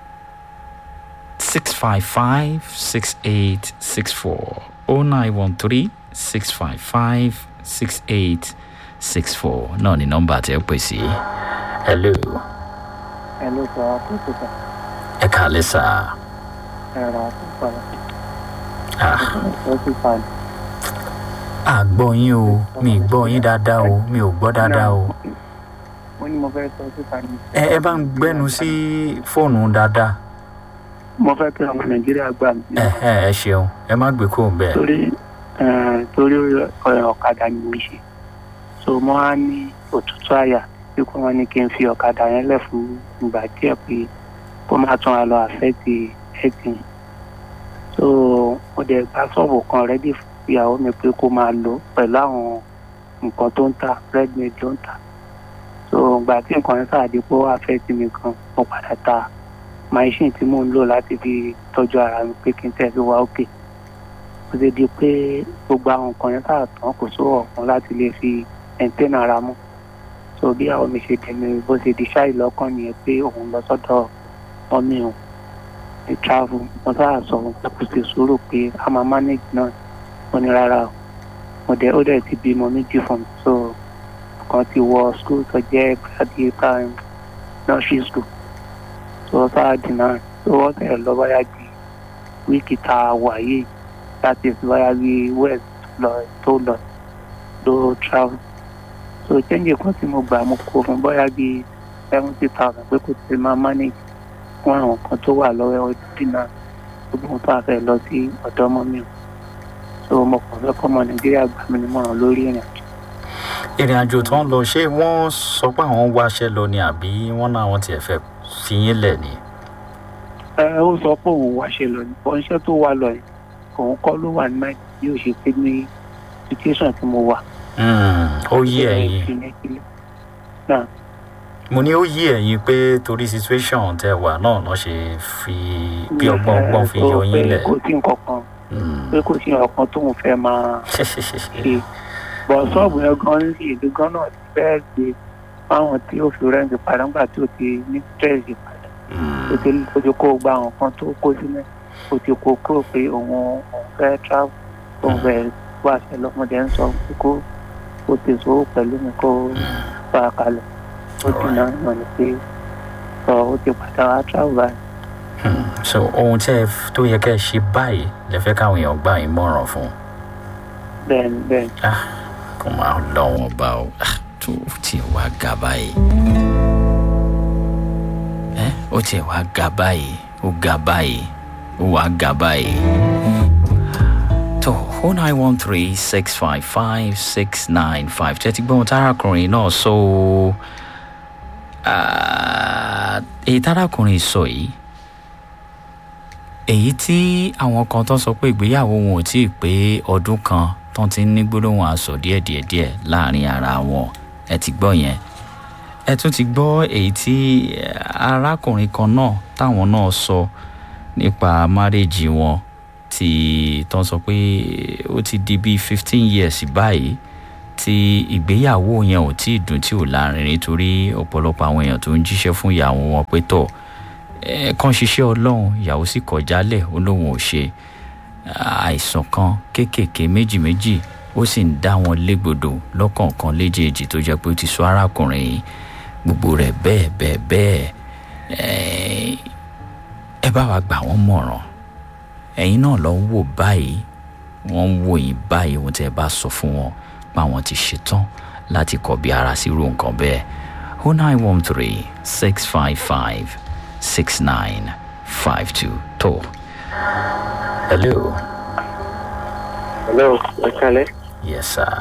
six five five six eight six four o nine one three six five five six eight six four náà ni nọ́mbà tẹ́ pè sí hello ẹ ló sọ àkókò kan ẹ kàlẹ́ sà ẹ̀rọ àkókò kan ah ó ti fa àgbọ̀ yín o mi ì gbọ́ yín dáadáa o mi ò gbọ́ dáadáa o mo ní mo fẹ́ sọ síta ní. ẹ ẹ bá ń gbẹ́nu sí fóònù dáadáa mo fẹ́ kí ọmọ nàìjíríà gbà mí. ẹ ẹ ẹ ṣeun ẹ má gbé kóun bẹ́ẹ̀. torí eh, torí eh, ọ̀kadà ni mo ń ṣe so mo á ní òtútù àyà tí kò wọ́n ní kí n fi ọ̀kadà yẹn lẹ̀ fún ìgbà díẹ̀ pé kó má tún wa lọ àfẹ́tì ẹ̀sìn so mo dẹ̀ gba ṣọ́ọ̀bù kan rẹ́dí fún ìyàwó mi pé kó máa lò pẹ̀lú àwọn nǹkan tó ń tà redmade ló ń tà so ìgbà tí nǹkan yẹn sáà di pé ó àfẹ́tì mi kan mo padà ta machine tí mò ń lò láti fi tọ́jú ara mi pé kí n tẹ̀sí wa òkè ó ti di pé gbogbo àwọn nǹkan yẹn sáà tán kò sówó ọ̀kan láti lè fi ẹ̀ńtẹ́nà ara mú so bí àwọn mi ṣe tẹ̀lé bó ṣe di ṣáì lọ́kàn nìyẹn pé òun lọ sọ́dọ̀ mọ́mí òun ní travel wọ́n sáà sọ òun pé kò sí sùúrù pé a máa manage náà mo ní rárá o mo dẹ̀ ó dẹ̀ ti bímọ méjì fún mi so kan ti wọ school tó jẹ́ gbàdí prime nursery school so sáà dìnnà so wọ́n tẹ̀ lọ báyà di wíìkì tá a wà yìí láti báyà bí west lọ tó lọ ló travel so change kan tí mo gbà mo kó fún bóyá bí seventy thousand pé kò ti máa manage fún àwọn kan tó wà lọ́wọ́ ọdún náà gbogbo ohun tó a fẹ́ lọ sí ọ̀dọ́ ọmọ mi o so mo kàn fẹ́ kọ́ ọmọ nàìjíríà gbà mí nímọ̀ràn lórí ìrìn àjò. ìrìn àjò tó ń lọ ṣé wọ́n sọ pé àwọn wáṣẹ́ lọ ni àbí wọ́n náà wọ́n tiẹ̀ fẹ́ fi yín lẹ̀ ni. ẹ ó sọ pé òun wáṣẹ́ lọ ní bọ́n iṣẹ́ tó wà lọ yìí òun kọ́ ló wà ní náà bí ó ṣe pé ní situation tí mo wà. ó yí ẹ̀yin náà mo ní ó yí ẹ̀yin pé torí situation tẹ wà náà náà ṣe fi bí ọgbọ́n ọgbọ́n fi yọ yín lẹ̀. kò sí nǹkan kan pé kò sí nǹkan kan tóun fẹ́ máa ṣe bọ̀ ṣọ́ọ̀bù yẹn gan ní ìlú gan náà ti fẹ́ gbé fáwọn tí ó fi rẹ́ǹtì padà nígbà tí ó ti ní stress padà ó ti ó ti kó gba àwọn kan tó kó sílẹ̀ ó ti kó kúrò pé òun òun fẹ́ travel òun fẹ́ wá ṣe lọ́mọdé ń sọ pé kó ó ti sòwò pẹ̀lú mi kó fà kalẹ̀ ó ti náà mọ̀ ní pé sọ ó ti padà wá travel báyìí. so ohun tí ẹ tó yẹ kẹ́ ẹ ṣe báyìí lè fẹ́ káwọn èèyàn gbà yín mọ̀ràn fún. bẹ́ẹ̀ni bẹ́ẹ̀ni. kò máa lọ wọn bá o tó tiẹ̀ wá ga báyìí ẹ ó tiẹ̀ wá ga báyìí ó ga báyìí ó wá ga báyìí. tó o nine one three six five five six nine five tẹ́tí gbọ́n tárakùnrin náà sọ o èyí tárakùnrin sọ yìí èyí tí àwọn kan tó sọ pé ìgbéyàwó wọn ò tí ì pé ọdún kan tó ti ń ní gbólóhùn aṣọ díẹ̀díẹ̀díẹ̀ láàrin ara wọn ẹ ti gbọ́ yẹn ẹ tún ti gbọ́ èyí tí arákùnrin kan náà táwọn náà sọ nípa márèèjì wọn tí tó ń sọ pé ó ti di bíi fifteen years báyìí tí ìgbéyàwó yẹn ò tí ì dùn tí ò láàrin nítorí ọ̀pọ̀lọpọ̀ àwọn èèyàn tó ń jíṣẹ́ fún ìyàwó wọn pé tọ̀ kàn ṣiṣẹ́ ọlọ́run ìyàwó sì kọ̀ jálẹ̀ ó lóun ò ṣe àìsàn kan kéékèèké méjì méjì ó sì ń dá wọn légbodò lọ́kọ̀ọ̀kan léjèèjì tó jẹ́ pé ó ti sọ arákùnrin yìí gbogbo rẹ̀ bẹ́ẹ̀ bẹ́ẹ̀ bẹ́ẹ̀ ẹ bá wa gbà wọ́n mọ̀ràn ẹ̀yin náà lọ ń wò báyìí wọ́n ń wò yín báyìí ohun tí ẹ bá sọ fún wọn báwọn ti ṣetán láti kọ̀ bí ara sí irú nǹkan bẹ́ẹ̀ o nine one three six five five six nine five two tó. hello. hello ẹ kálẹ̀. yes sir.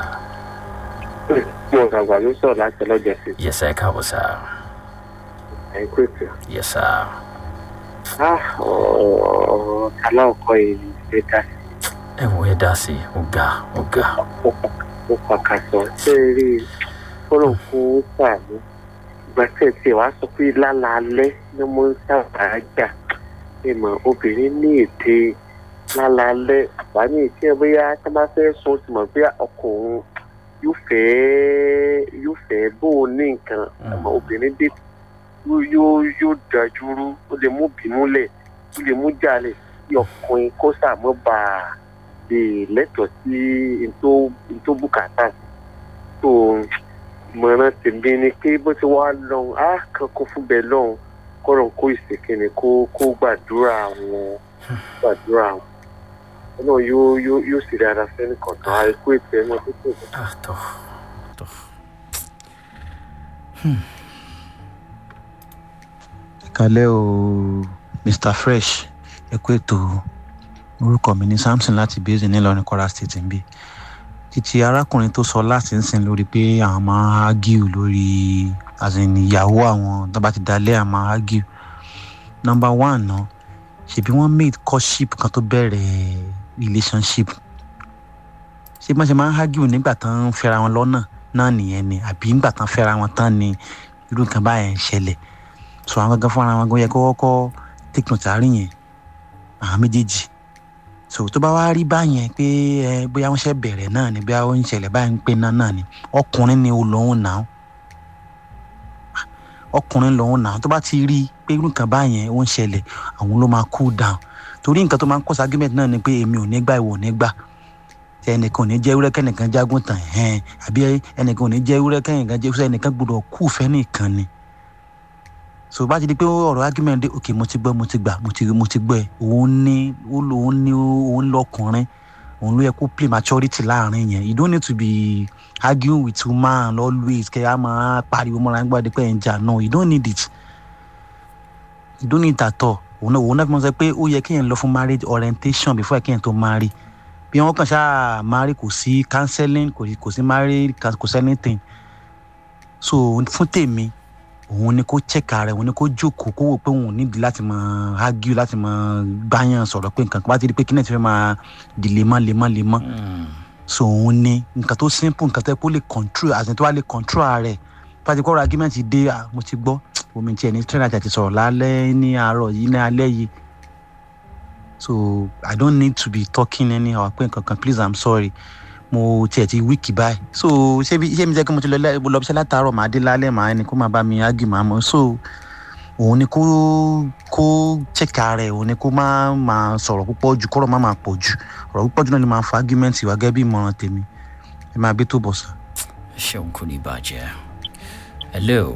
mo gbàgbà ló sọ̀rọ̀ láti ọlọ́jà sí. yes sir ẹ káàbọ̀ sir. ẹ kú ètò. yes sir. ah ọ̀ọ́ aláwọ̀kọ́ yìí ṣe dá sí. ẹ wo ẹ dá sí ó ga ó ga. ó pàkàtọ̀ ṣé ẹ rí i fọlọ́ fún sàánú ìgbà tí ẹ tiẹ̀ wá sọ pé lálaalẹ́ ni mo ń sábà jà ìmọ̀ obìnrin ní ète lálaalẹ́ àbá ní ìtí ẹ bóyá tá a bá fẹ́ sùn ó ti mọ̀ pé ọkùnrin yóò fẹ́ yóò fẹ́ bó o ní nǹkan àmọ́ obìnrin dé yóò yóò dájú rú ó lè mú bínú lẹ̀ ó lè mú jalè kí ọkùnrin kó sàmọ́ bá a lè lẹ́tọ̀ọ́ sí ntó bùkátà tó mọ̀ràn tèmi ni pé bó ti wá lọ́hùn á kan kó fún bẹ́ẹ̀ lọ́hùn kọ́rọ̀ kó ìsìnkìnnì kó kó gbàdúrà wọn gbàdúrà wọn náà yóò yóò yóò sì dára sẹ́ni kọ̀ọ̀kan àìkú ètò ẹ̀ náà tó tó bọ̀. kalẹ́ o mr fresh ẹ kú ètò orúkọ mi ní samson láti bẹ́ẹ̀sì nílọrin kwara state ń bí títí arákùnrin tó sọ láti ń sìn lórí pé àwọn máa ń ágìw lórí àzìn ìyàwó àwọn tó bá ti dalẹ̀ àwọn máa ń ágìw nọmba one náà ṣèbí wọ́n made courtship kan tó bẹ̀rẹ̀ relationship ṣé má ṣe máa ń ágìw nígbà tán ń fẹ́ra wọn lọ́nà náà nìyẹn ni àbí nígbà tán fẹ́ra wọn tán ni irú nǹkan báyẹn ń ṣẹlẹ̀ so àwọn gangan fúnra wọn gan yẹ kó kọ́kọ́ tẹkùn sàárín yẹn àwọn méjèèjì so tó bá wá rí báyẹn pé ẹ bóyá wọn ṣe bẹ̀rẹ̀ náà ni bóyá wọn ń ṣẹlẹ̀ báyìí ń pè náà náà ni ọkùnrin ni ó lòun náà ọkùnrin lòun náà tó bá ti rí pé irú nǹkan báyẹn ó ń ṣẹlẹ̀ àwọn ló máa cool down torí nǹkan tó máa ń cause argument náà ni pé èmi ò ní gbà ìwọ ò ní gbà ẹnìkan ò ní jẹ́ ewúrẹ́ kẹ́nìkan jágún tàn ẹ̀hẹ́n àbí ẹnìkan ò ní jẹ́ ewúrẹ́ kẹ́nìkan jẹ́ ewúrẹ́ ẹnìkan gbọ́dọ̀ kú fẹ́ nìkan ni so bá ti di pé ọ̀rọ̀ argument dé ok mo ti gbọ́ mo ti gbà mo ti mo ti gbọ́ ẹ òun ní òun ní òun lọkùnrin òun ló yẹ kó play maturity láàrin yẹn you don't need to be arguing with woman always kẹ́ ẹ máa pariwo mọ́ra nígbà dípẹ́ ẹ̀ ń jà no you don't need it you don't need it at all òun náà òun náà fi mọ́ sọ pé ó yẹ kéèyàn lọ fún marriage orientation before kéèyàn tó marry bí wọn kàn ṣáà marry kò sí counseling kò sí kò sí marry kò sí anything so fún tèmi òun ni kó check ara òun ni kó jókòó kó wò pé òun nídìí láti máa argue láti máa gbáyàn sọ̀rọ̀ pé nǹkan kan bá ti di pé kí náà ti fẹ́ máa di lemọ́ lemọ́ lemọ́ so òun ni nǹkan tó simple nǹkan tó yẹ kó lè control àti tó wá lè control ara rẹ̀ bá ti kọ́ ọ̀rọ̀ argument dé mo ti gbọ́ omi tiẹ̀ ní trainer àti sọ̀rọ̀ lálẹ́ ní àárọ̀ yìí ní alẹ́ yìí so i don't need to be talking anyhow pé nǹkan kan please i'm sorry mo tiẹ̀ ti wíìkì báyìí so ṣé bí ṣé mi jẹ́ kí mo ti lọ lọ bí iṣẹ́ látàárọ̀ màá dé lálẹ́ màá ẹni kó máa bá mi ágì màá mọ̀ so òun ni kó kó chẹ́ka rẹ̀ òun ni kó má máa sọ̀rọ̀ púpọ̀ jù kọ́rọ̀ má máa pọ̀ jù ọ̀rọ̀ púpọ̀ jù náà ni máa fa argument wá gẹ́gẹ́ bí ìmọ̀ràn tèmi ẹ máa bí tó bọ̀ sá. ṣeun kò ní bàjẹ́ hello.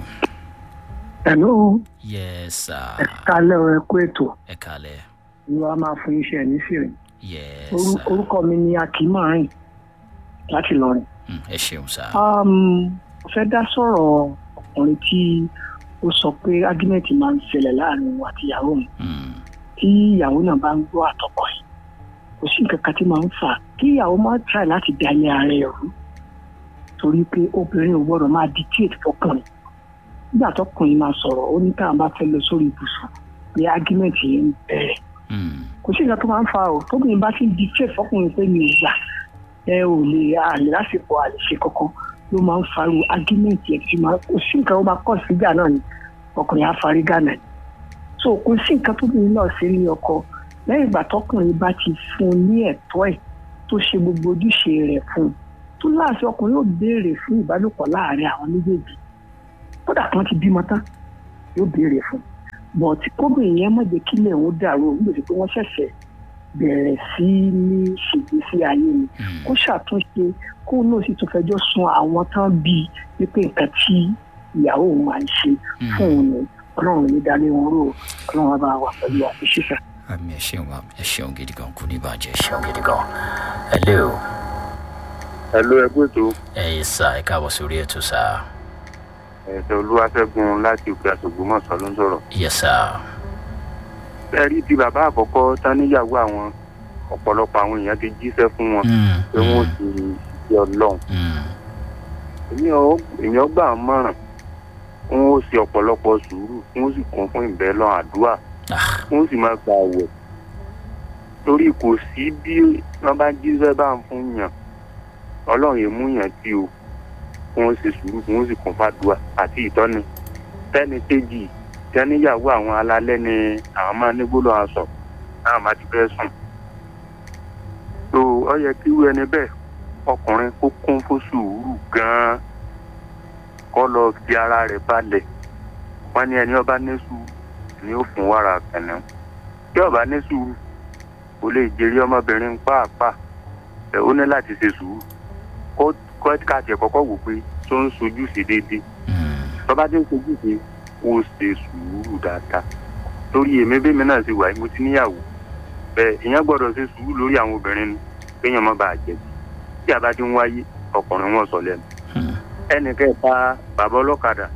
hello. yes sir. ẹ kálẹ̀ ẹ kú ètò. ẹ kálẹ̀. ìlú a máa fún iṣẹ́ ní fìrì. yes sir. orúkọ mi ni akínmárìn láti lọrin. ẹ ṣeun sá. mo fẹ́ dá sọ̀rọ̀ ọkùnrin tí ó sọ pé ágímẹ̀tì máa ń ṣẹlẹ̀ láàrin òun àti ìyàwó mi. tí ìyàwó náà bá ń gbọ́ àtọkọ ẹ̀ kò sí nǹkan kan tí máa ń fà kí ìyàwó máa try láti da ilé ara ẹ̀ rú torí pé obìnrin ò gbọ́dọ̀ máa dictate fọkùnrin nígbà tọkùnrin máa sọ̀rọ̀ ó ní káwọn bá fẹ́ lọ sórí ibùsùn pé ágímẹ̀tì yẹn ń bẹ̀rẹ̀ kò sí nǹkan tó máa ń fa o tóbìnrin bá ti ń dictate fọkùnrin pé mi ò gbà ẹ ò lè àlè lásìkò àlè ṣe kankan ló máa ń faru argument yẹn tí máa kò sí nǹkan ó máa kọ́ síjà náà ni ọkùnrin àfarí gánà ni so kò sí nǹkan tóbìnrin náà ṣe ní ọkọ lẹ́yìn ìgbà tọkùnrin bá ti fún un ní ẹ̀tọ́ ẹ̀ tó ṣe gbogbo ojúṣe rẹ̀ fún un tó láàṣẹ ọkùnrin yóò béèrè fún ìbálòpọ̀ láàrin àwọn méjèèjì kódà kan ti bímọ tán yóò béèrè fún un but kóbìnrin yẹn má jẹ́ kílẹ̀ òun dàrú òun gbèsè pé wọ́n ṣẹ̀ṣẹ̀ bẹ̀rẹ̀ sí ní ṣègbésí ayé ni kó ṣàtúnṣe kó náà sì tún fẹjọ́ sun àwọn tán bíi wípé nǹkan tí ìyàwó òun máa ń ṣe fún òun ni ọlọ́run ní dalẹ̀ wọn rò ọlọ́run á bá wà pẹ̀lú àfiṣíṣà. àmì ẹ ṣeun ẹ ṣeun gidi gan kú ní ìbàjẹ́ ẹ ṣeun gidi gan hello. hello ẹ kú ètò. ẹ yẹ sá ẹ káàbọ̀ sórí ètò sá. ẹ̀sẹ̀ olúwaṣẹ́gun láti òkè àṣògbómọ̀ṣọ́ ló ń sọ̀rọ̀. yẹ sá ẹ̀rí ti bàbá àkọ́kọ́ tán níyàwó àwọn ọ̀pọ̀lọpọ̀ àwọn èèyàn ti jíṣẹ́ fún wọn pé wọ́n ti ṣe ọlọ́run. èmi ọgbà mọ̀ràn wọn ó ṣe ọ̀pọ̀lọpọ̀ sùúrù wọn ó sì kún fún ìbẹ́lọ́ àdúrà wọn ó sì máa gba àwẹ̀ torí kò sí bí wọ́n bá jíṣẹ́ bá ń fún yàn ọlọ́run yẹn mú yàn tí o wọn ó ṣe sùúrù wọn ó sì kún fàdúrà àti ìtọ́ni tẹ́ni kéjì tẹ́níyàwó àwọn alálẹ́ ni àwọn máa ní gbólọ̀ aṣọ náà máa ti fẹ́ sùn. tó ọ yẹ kí irú ẹni bẹ́ẹ̀ ọkùnrin kó kún fún sùúrù gan-an kọ́ lọ fi ara rẹ̀ balẹ̀ wọ́n ní ẹni ọba ní sùúrù ni ó fún wàrà kànáà tí ọba ní sùúrù kò lè jèrè ọmọbìnrin pàápàá ẹ ó ní láti ṣe sùúrù kó káàtì ẹ̀ kọ́kọ́ wò pé tó ń sojú sí déédéé tọ́ba tí ń sojú sí ó ṣe sùúrù dáadáa torí èmi bẹ́ẹ̀ mi náà ṣe wà mo ti níyàwó bẹ́ẹ̀ ìyẹn gbọ́dọ̀ ṣe sùúrù lórí àwọn obìnrin ni kéèyàn má bàa jẹ̀bi tí a bá ti ń wáyé ọkùnrin wọn sọ lẹ́nu ẹnì kẹta bàbá ọlọ́kadà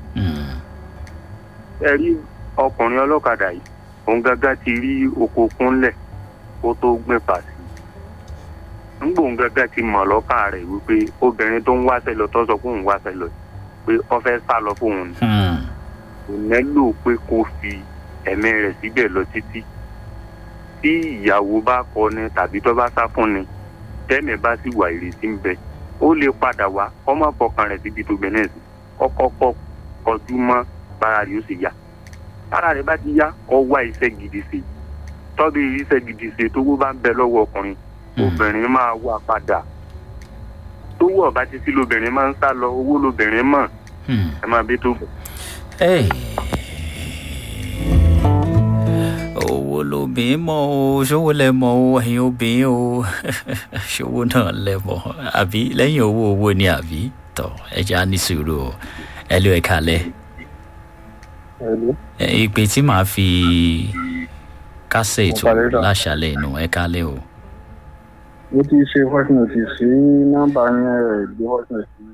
ẹ rí ọkùnrin ọlọ́kadà yìí òun gángan ti rí oko kúnlẹ̀ kó tó gbìn pàṣẹ ńgbò òun gángan ti mọ̀ lọ́kàn rẹ̀ wípé obìnrin tó ń wáṣẹ́ lọ tó sọ pé òun wáṣẹ́ lọ pé ó fẹ́ sá lọ fóun ni kò nílò pé kó fi ẹ̀mí rẹ̀ síbẹ̀ lọ títí tí ìyàwó bá kọ ni tàbí tó bá sá fún ni tẹ́mi bá sì wà ìrètí ń bẹ ó lè padà wá kọ́ má fọkàn rẹ̀ síbi tó bẹ̀rẹ̀ sí kọ́kọ́ kọjú mọ́ bára rẹ̀ ó sì yá bára rẹ̀ bá ti yá kọ́ wá iṣẹ́ gidi ṣe tọ́bi iṣẹ́ gidi ṣe tówó bá ń bẹ lọ́wọ́ ọkùnrin obìnrin máa wà padà tówó ọ̀bá títí lobìnrin máa ń sá lọ owó lobìnrin mọ̀ ẹ máa bí tó bọ̀. owó ṣòwò lobìnrin mọ o ṣòwò lẹ mọ o ẹ̀yin obìnrin o ṣòwò náà lẹ mọ àbí lẹ́yìn owó owó ni àbí tọ ẹ jẹ́ á ní sùúrù o ẹ lé ẹ kalẹ̀ Hello. ẹ ìpè tí màá fi kásẹ̀ ètò Mo parí dà. láṣàlẹ̀ inú ẹ kalẹ̀ o. mo ti ṣe voice note sí nọ́mbà yẹn rẹ̀ gbé voice note sí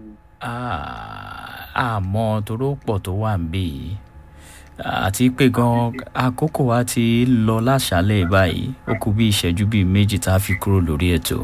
àmọ́ toró pọ̀ tó wà ń bì yìí àti pé gan àkókò wa ti lọ láṣálẹ̀ báyìí ó kú bí ìṣẹ́jú bíi méjì tá a fi kúrò lórí ètò.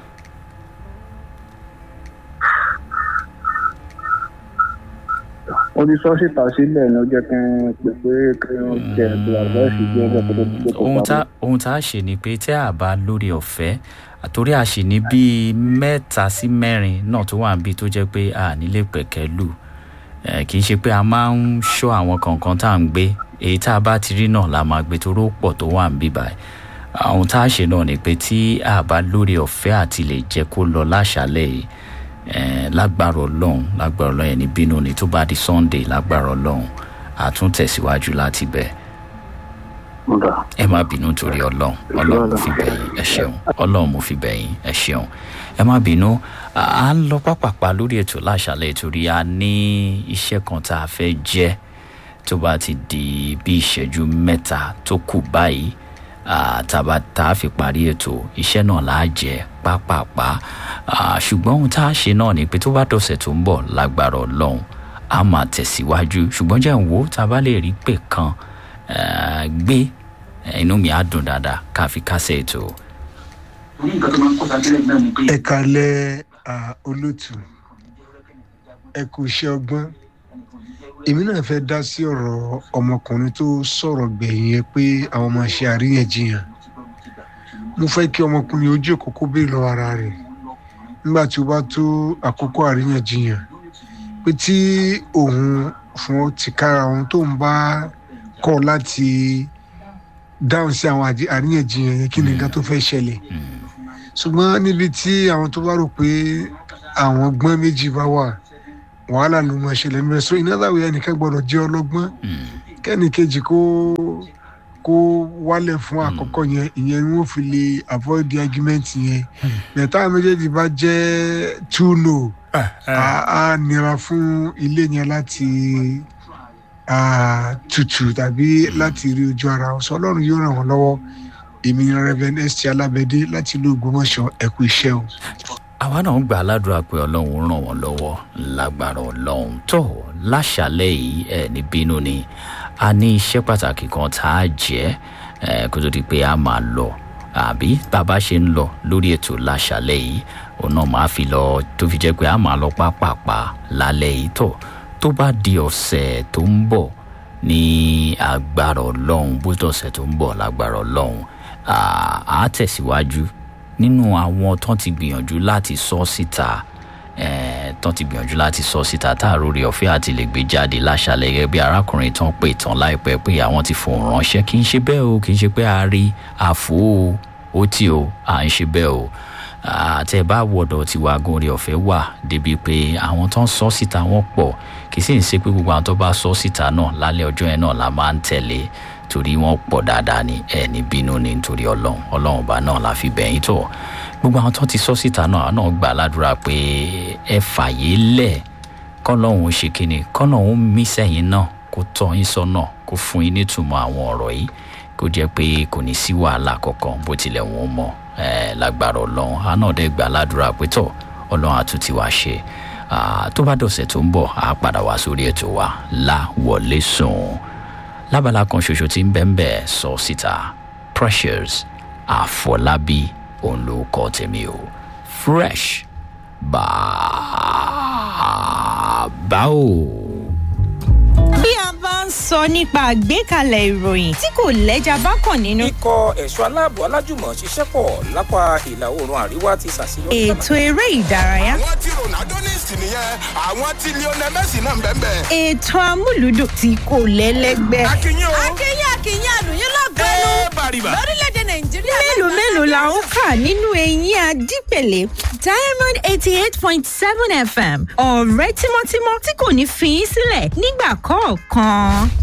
mo ti sọ síta sílẹ̀ ní ó jẹ́ kí n pè pé kí n jẹ ẹ̀dùn àgbẹ̀sì jẹ́ ẹgbẹ́ tó tó tó tó ohun tá ohun tá a ṣe ni pé tí a bá lórí ọ̀fẹ́ àtòrí a sì ní bíi mẹ́ta sí mẹ́rin náà tó wà níbi tó jẹ́ pé a nílé pẹ̀kẹ́ lù Eh, kì í ṣe pé a máa ń ṣọ́ àwọn kọ̀ọ̀kan tá à ń gbé èyí tá a bá ti rí náà la máa gbé toró pọ̀ tó wà ń bí báyìí ohun tá a ṣe náà ni pé tí a bá lórí ọ̀fẹ́ àti lè jẹ́ kó lọ láṣálẹ̀ yìí eh, lágbára ọlọ́run lágbára ọlọ́run ẹni bínú ni tó bá di sunday lágbára ọlọ́run àtúntẹ̀síwájú láti bẹ̀ ẹ má bínú torí ọlọ́run ọlọ́run mo fi bẹ̀yìn ẹ ṣeun ọlọ́run mo fi bẹ̀yìn ẹ ṣeun ẹ má bínú à à ń lọ pápápá lórí ètò láṣálẹ̀ torí a ní iṣẹ́ kan tá a fẹ́ jẹ́ tó bá ti di bí ìṣẹ́jú mẹ́ta tó kù báyìí ah, tàbá tá a fi parí ètò iṣẹ́ náà là á jẹ́ pápápá Ah, ṣùgbọ́n ohun tá a ṣe náà ni pé tó bá dọ̀sẹ̀ tó ń bọ̀ lágbára ọlọ́run a máa tẹ̀síwájú ṣùgbọ́n jẹ́ ń wo tá a bá lè rí pè kan eh, gbé eh, inú mi á dùn dáadáa ká fi kásẹ̀ ètò. ẹ kalẹ ah, olótù ẹ kú iṣẹ ọgbọn èmi náà fẹ́ dá sí ọ̀rọ̀ ọmọkùnrin tó sọ̀rọ̀ gbẹ̀yìn yẹn pé àwọn máa ṣe àríyànjiyàn mo fẹ́ kí ọmọkùnrin ojú òkókó béèrè lọ́wọ́ ara rẹ̀ nígbà tí ó bá tó àkókò àríyànjiyàn pé tí òun fún ó ti kára òun tó ń bá kọ̀ láti dáhùn sí àwọn àjí- àríyànjiyàn yẹn kí ni nǹkan tó fẹ́ ṣẹlẹ̀ ṣùgbọ́n níbi tí àwọn tó bá rò pé àwọn gbọ́n méjì bá wà wàhálà ló máa ṣẹlẹ̀ ń bẹ so iná láwùjọ ẹnìkan gbọ́dọ̀ jẹ́ ọlọ́gbọ́n kẹ́ni kejì kó kó wálẹ̀ fún àkọ́kọ́ yẹn ìyẹn ni wọ́n fi lè avoid the argument yẹn bẹ̀tà àwọn méjèèjì bá jẹ́ two no á á nira fún ilé yẹn láti ah, tutù tàbí láti rí ojú ara wọn sọ ọlọ́run yóò ràn wọ́n lọ́wọ́ èmi ni reverend st alabede láti ìlú ògbómọṣọ ẹkú iṣẹ o. àwa náà ń gbà ládùúrà pé ọlọ́run ràn wọ́n lọ́wọ́ lágbára ọlọ́run tó láṣàlẹ̀ yìí ẹ̀ ní bínú ni a ní iṣẹ́ pàtàkì kan tá a jẹ́ ẹ̀ kó tó di pé a máa lọ àbí bàbá ṣe ń lọ lórí ètò láṣàlẹ̀ yìí òun náà máa fi lọ tó fi jẹ́ pé a máa lọ pápápá lálẹ́ yìí tó tó bá di ọ̀sẹ̀ tó ń bọ̀ ní agbára ọlọ́run bó dọ̀sẹ̀ tó ń bọ̀ lágbára ọlọ́run à á tẹ̀síwájú nínú àwọn tán ti gbìyànjú láti sọ síta eh, tán ti gbìyànjú láti sọ síta tá a rori ọ̀fẹ́ àti lè gbé jáde láṣàlẹ̀ gẹ́gẹ́ bí arákùnrin tán pè tán láìpẹ́ pé àwọn ti fòun ránṣẹ́ kì í ṣe bẹ́ẹ̀ o kì í ṣe pé a rí àfo o ó tì o à ń ṣe bẹ́ẹ̀ o àtẹ bá wọ̀dọ̀ tí wàá gun orí ọ̀fẹ́ wà débi pé àwọn tó ń sọ síta wọn pọ̀ kì í sì ń ṣe pé gbogbo àwọn tó bá sọ síta náà lálẹ́ ọjọ́ yẹn náà la máa ń tẹ̀lé torí wọn pọ̀ dáadáa ni ẹ ní bínú ni nítorí ọlọ́run ọlọ́run ọba náà la fi bẹ̀yìn tó gbogbo àwọn tó ti sọ síta náà àwọn náà gbà ládùúrà pé ẹ fàyè lẹ̀ kọ́lọ́hún ṣe kíni kọ́lọ́hún mí sẹ́yìn náà kó tọ́ yín sọ́nà kó fún yín nítumọ̀ àwọn ọ̀rọ̀ yìí kó jẹ́ pé kò ní sí wàhálà kankan bó tilẹ̀ wọ́n mọ̀ ẹ lágbára ọlọ́run àná dẹ́ gbà ládùúrà pé tọ̀ ọlọ́run àtúntì wá ṣe tó bá dọ̀sẹ̀ tó ń bọ̀ á padà wá sórí ètò wa láwọlé sùn lábala kan ṣoṣo tí ń bẹ́ ń bẹ́ sọ síta precious àfọlábí òun ló kọ́ tèmi o fresh bàbá o. bí a bá ń sọ nípa àgbékalẹ̀ ìròyìn tí kò lẹ́jà bá kàn nínú. ikọ̀ ẹ̀ṣọ́ aláàbò alájùmọ̀ ṣiṣẹ́ pọ̀ lápá ìlà oòrùn àríwá ti ṣàṣeyọrí. ètò eré ìdárayá. àwọn tí ronaldo ní ìsìn nìyẹn àwọn tí lionel messi náà ń bẹ́ẹ̀ bẹ́ẹ̀. ètò amúlùdùn tí kò lẹ́lẹ́gbẹ́. akínyìn o. akínyìn akínyìn àlùyìn lọ́gọ́nù. ẹ bàrìbà. lórílẹ̀‐èdè nàìjíríà. mélòó mélòó la ń kà nínú eyín adípèlé diamond eighty eight point seven fm ọ̀rẹ́ tímọ́tímọ́ tí kò ní fi í sílẹ̀ nígbà kọ̀ọ̀kan.